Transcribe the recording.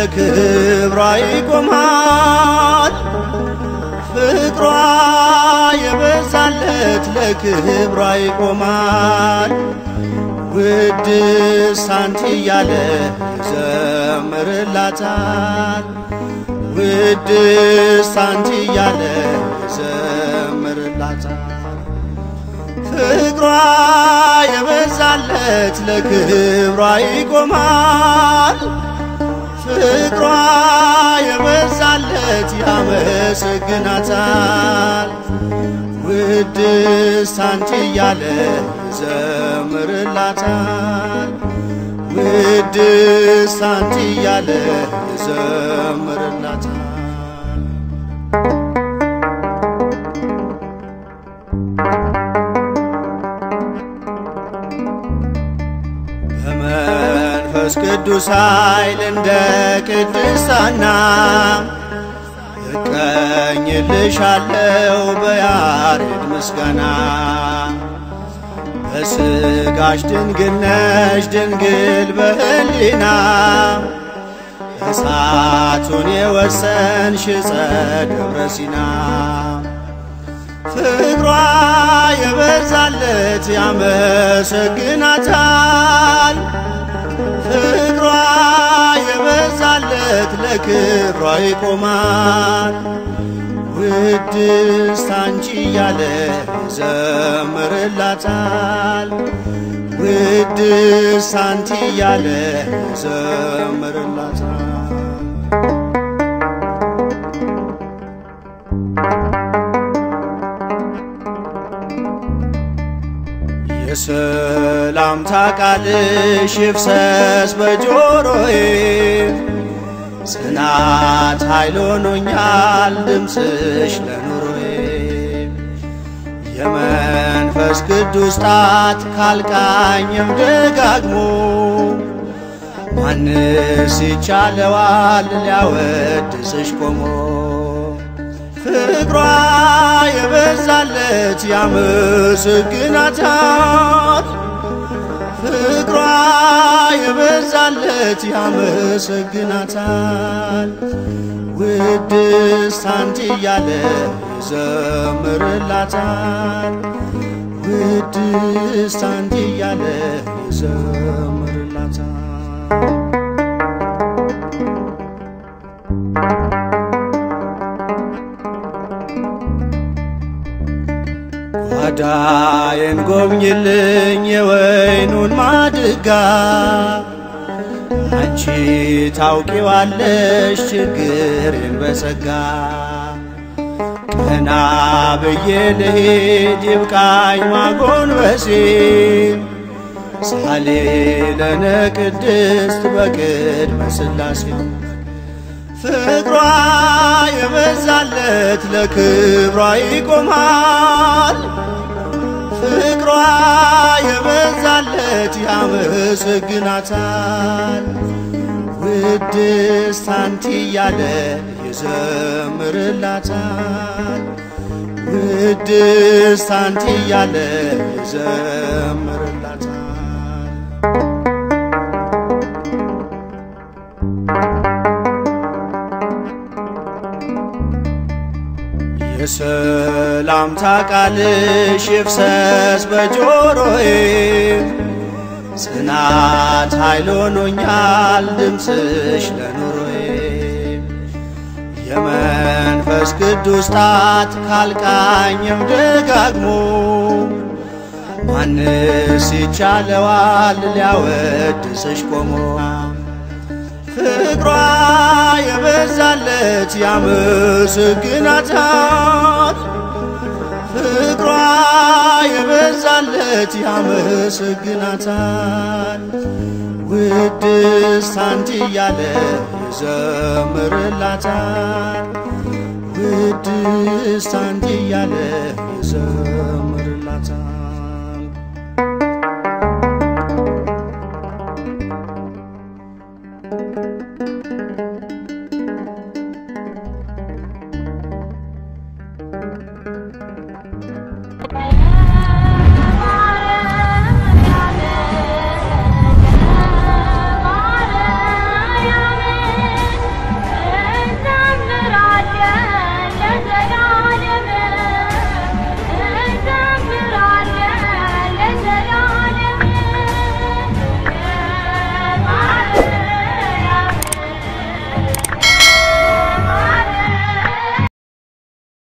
ለክብሯ ይቆማል። ፍቅሯ የበዛለት ለክብሯ ይቆማል። ውድስት አንቺ እያለ ይዘምርላታል። ውድስት አንቺ እያለ ይዘምርላታል። ፍቅሯ የበዛለት ለክብሯ ይቆማል። ፍቅሯ የበዛለት ያመሰግናታል። ውድስት አንቺ እያለ ይዘምርላታል። ውድስት አንቺ እያለ ይዘምርላታል። በመንፈስ ቅዱስ ኃይል እንደ ቅድስት ሐና እቀኝልሻለው በያሬድ ምስጋና በስጋሽ ድንግል ነሽ ድንግል በህሊና እሳቱን የወሰንሽ ዕፀ ደብረ ሲና ፍቅሯ የበዛለት ያመሰግናታል። ፍቅሯ የበዛለት ለክብሯ ይቆማል። ውድስት አንቺ እያለ ይዘምርላታል። ውድስት አንቺ እያለ ይዘምርላታል። የሰላምታ ቃልሽ ይፍሰስ በጆሮዬ ጽናት ኃይል ሆኖኛል ድምፅሽ ለኑሮዬ የመንፈስ ቅዱስ ጣት ካልቃኘው ደጋግሞ ማንስ ይቻለዋል ሊያወድስሽ ቆሞ ፍቅሯ የበዛለት ያመሰግናታል። ፍቅሯ የበዛለት ያመሰግናታል። ውድስት አንቺ እያለ ይዘምርላታል። ውድስት አንቺ እያለ ይዘምርላታል። ጓዳዬን ጎብኝልኝ የወይኑን ማድጋ አንቺ ታውቂዋለሽ ችግሬን በጸጋ ቀና ብዬ ልሄድ ይብቃኝ ማጎንበሴ ሳሌ ለነ ቅድስት በቅድመ ሥላሴ ፍቅሯ የበዛለት ለክብሯ ይቆማል። ፍቅሯ የበዛለት ያመሰግናታል። ውድስት አንቺ እያለ ይዘምርላታል። ውድስት አንቺ እያለ ይዘምርላታል። የሰላምታ ቃልሽ ይፍሰስ በጆሮዬ ጽናት ኃይል ሆኖኛል ድምፅሽ ለኑሮዬ የመንፈስ ቅዱስ ጣት ካልቃኘው ደጋግሞ ማንስ ይቻለዋል ሊያወድስሽ ቆሞ ፍቅሯ የበዛለት ያመሰግናታል። ፍቅሯ የበዛለት ያመሰግናታል። ውድስት አንቺ እያለ ይዘምርላታል። ውድስት አንቺ እያለ ይዘምርላታል።